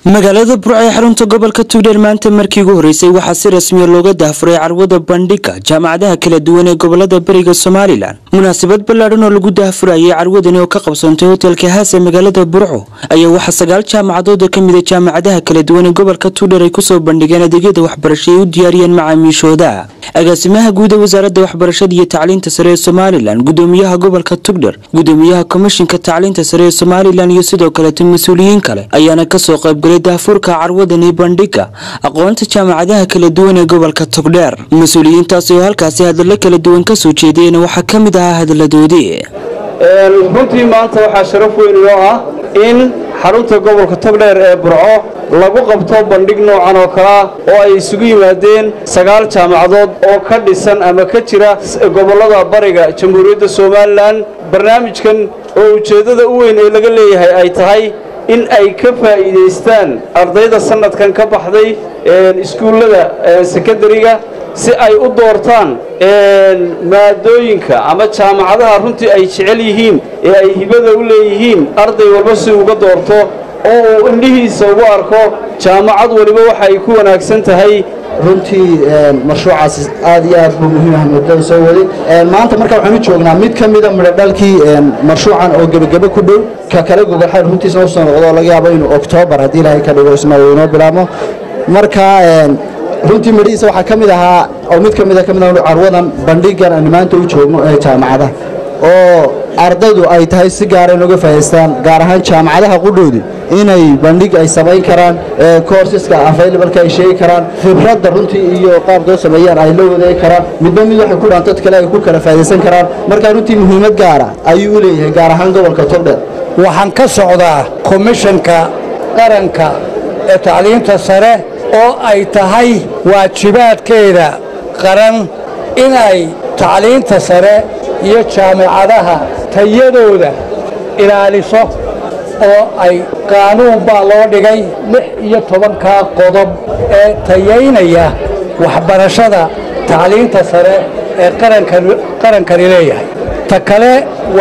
magaalada burco ee xarunta gobolka tugdheer maanta markii ugu horeysay waxaa si rasmiya looga daahfuray carwada bandhiga jaamacadaha kala duwan ee gobolada bariga somalilan munaasabad ballaadhan oo lagu daahfurayay carwadani oo ka qabsoontay hotelka haas ee magaalada burco ayaa waxaa sagaal jaamacadood oo kamid a jaamacadaha kala duwan ee gobolka tugdheer ay kusoo bandhigeen adeegyada waxbarasho ay u diyaariyeen macaamiishooda agaasimaha guud ee wasaaradda waxbarashada iyo tacliinta sare ee somalilan gudoomiyaha gobolka tugdher gudoomiyaha komishinka tacliinta sare ee somalilan iyo sidoo kaleeto mas-uuliyiin kale ayaana kasoo qaybgalay daafurka carwadani bandhiga aqoonta jaamacadaha kala duwan ee gobolka togdheer mas-uuliyiintaasi oo halkaasi hadallo kala duwan kasoo jeediyeyna waxaa ka mid ahaa hadaladoodii runtii maanta waxaa sharaf weyn inoo ah in xarunta gobolka togdheer ee burco lagu qabto bandhig noocan oo kalea oo ay isugu yimaadeen sagaal jaamacadood oo ka dhisan ama ka jira gobollada bariga jamhuuriyadda somalilan barnaamijkan oo ujeeddada u weyn ee laga leeyahay ay tahay in ay ka faa'iidaystaan ardayda sannadkan ka baxday iskuullada sekondariga si ay u doortaan maadooyinka ama jaamacadaha runtii ay jecel yihiin ee ay hibada u leeyihiin arday walba si uga doorto oo uu indhihiisa ugu arko jaamacad waliba waxa ay ku wanaagsan tahay runtii mashruucaasi aad iyo aad buu muhiim ah muddada soo waday maanta marka waxaan u joognaa mid ka mida midhodhalkii mashruucan oo gebagebe ku dhow ka kale gogolxayn runtiisna usoo noqdo oo laga yaabo inuu oktoobar haddii ilaahay ka dhigo isna uu inoo bilaabmo marka runtii midhihiisa waxaa ka mid ahaa oo mid ka mida ka mid ah carwadan bandhigan aan maanta u joogno ee jaamacadaha oo ardaydu ay tahay si gaara inooga faa'idaystaan gaar ahaan jaamacadaha qudhoodi inay bandhig ay samayn karaan courseska availableka ay sheegi karaan khibradda runtii iyo qaabkoo sameeyaan ay la wadaagi karaan midba mid waxay ku dhaan dad kale ay ku kala faa'idaysan karaan marka runtii muhiimad gaara ayuu u leeyahay gaar ahaan gobolka togdheer waxaan ka socdaa komishanka qaranka ee tacliinta sare oo ay tahay waajibaadkeeda qaran inay tacliinta sare iyo jaamacadaha tayadooda ilaaliso oo ay qaanuun baa loo dhigay lix iyo tobankaa qodob ee tayaynaya waxbarashada tacliinta sare ee qarankani leeyahay ta kale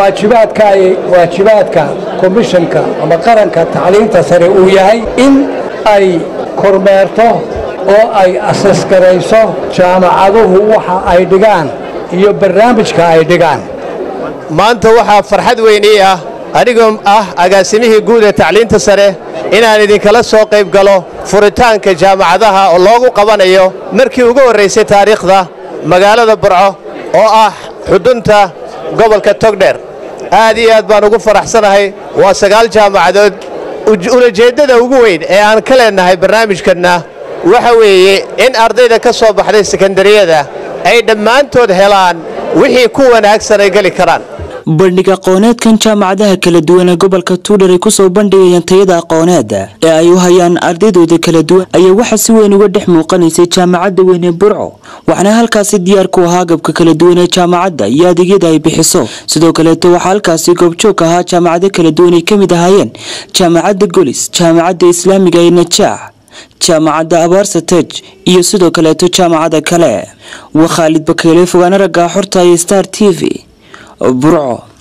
waajibaadka komishanka ama qaranka tacliinta sare uu yahay in ay kormeerto oo ay asasgarayso jaamacaduhu waxa ay dhigaan iyo barnaamijka ay dhigaan maanta waxaa farxad weyn ii ah anigoo ah agaasimihii guud ee tacliinta sare inaan idinkala soo qayb galo furitaanka jaamacadaha oo loogu qabanayo markii ugu horraysay taariikhda magaalada burco oo ah xudunta gobolka togdheer aad iyo aad baan ugu faraxsanahay waa sagaal jaamacadood ulajeeddada ugu weyn ee aan ka leennahay barnaamijkanna waxa weeye in ardayda ka soo baxday sekondariyada ay dhammaantood helaan wixii ku wanaagsan ay geli karaan bandhig aqooneedkan jaamacadaha kala duwan ee gobolka tuudhar ay kusoo bandhigayaan tayada aqooneeda ee ay u hayaan ardaydooda kala duwan ayaa waxaa si weyn uga dhex muuqanaysay jaamacadda weyn ee burco waxaana halkaasi diyaar ku ahaa agabka kala duwan ee jaamacadda iyo adeegyada ay bixiso sidoo kaleeto waxaa halkaasi goobjoog ahaa jaamacado kala duwan ay ka mid ahaayeen jaamacadda golis jaamacadda islaamiga ee najaax jaamacadda abarsatej iyo sidoo kaleeto jaamacada kale waa khaalid bakeyle fogaana raggaa xorta iyo star t v burco